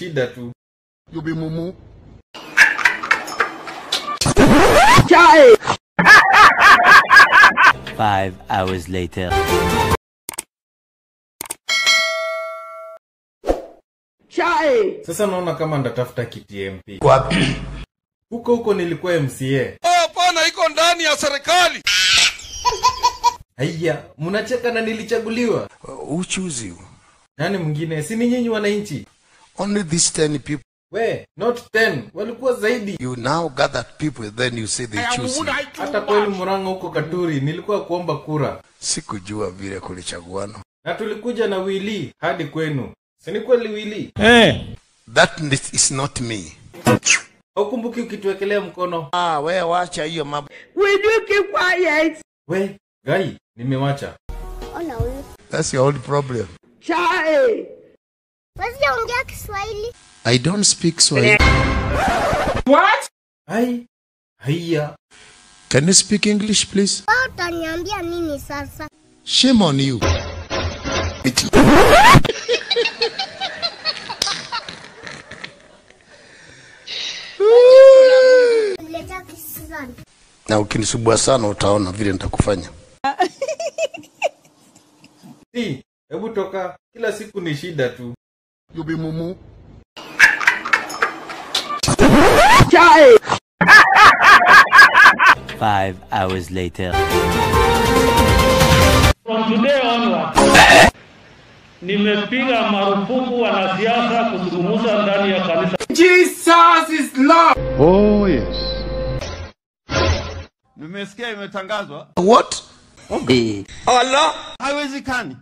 shida tu. You be mumu. Five hours later. Sasa naona kama ndatafuta kiti MP. Wapi? Huko huko nilikuwa MCA. Hapana, iko ndani ya serikali. Haya, mnacheka na nilichaguliwa. Who choose you? Nani mwingine? Si ni nyinyi wananchi? Only these ten people. We, not 10, walikuwa zaidi. You now gather people, then you say they choose you. Hata kweli Murang'a huko Katuri nilikuwa kuomba kura. Sikujua vile kulichaguana. Na tulikuja na Wili hadi kwenu. Si ni kweli Wili? That is not me. Haukumbuki ukituwekelea mkono? Ah, we wacha hiyo mambo. We, Gai, nimewacha. Ona huyu. That's your own problem. Wasijaongea Kiswahili. I don't speak Swahili. Ai, haya. Can you speak English, please? Wewe utaniambia nini sasa? Shame on you. Niletea kisizani. Na ukinisubua sana utaona vile nitakufanya. Si, hebu toka. Kila siku ni shida tu. You be mumu. Five hours later. From today onward, nimepiga marufuku wanasiasa kuzungumza ndani ya kanisa. Nimesikia imetangazwa. What? Haiwezekani.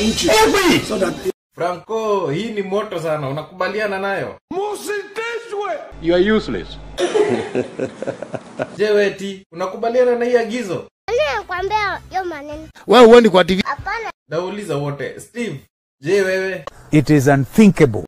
Franco, hii ni moto sana. Unakubaliana nayo? Musitishwe. You are useless. Je, weti, unakubaliana na hii agizo? Nani anakuambia hiyo maneno? Wewe uone kwa TV. Hapana. Nauliza wote. Steve, je wewe? It is unthinkable.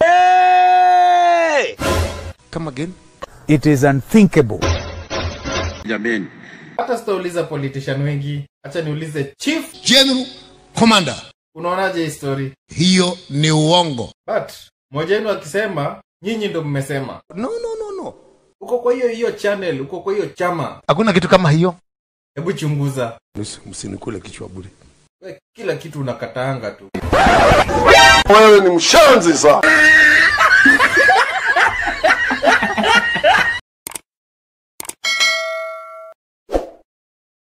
Come again. It is unthinkable. Jameni. Hata sitauliza politician wengi. Acha niulize chief. General Commander. Unaonaje hii story? Hiyo ni uongo. But mmoja wenu akisema, nyinyi ndo mmesema. No, no, no, no. Uko kwa hiyo hiyo channel, uko kwa hiyo chama. Hakuna kitu kama hiyo. Hebu chunguza. Msinikule kichwa bure. We, kila kitu unakataanga tu. Wewe ni mshanzi sana.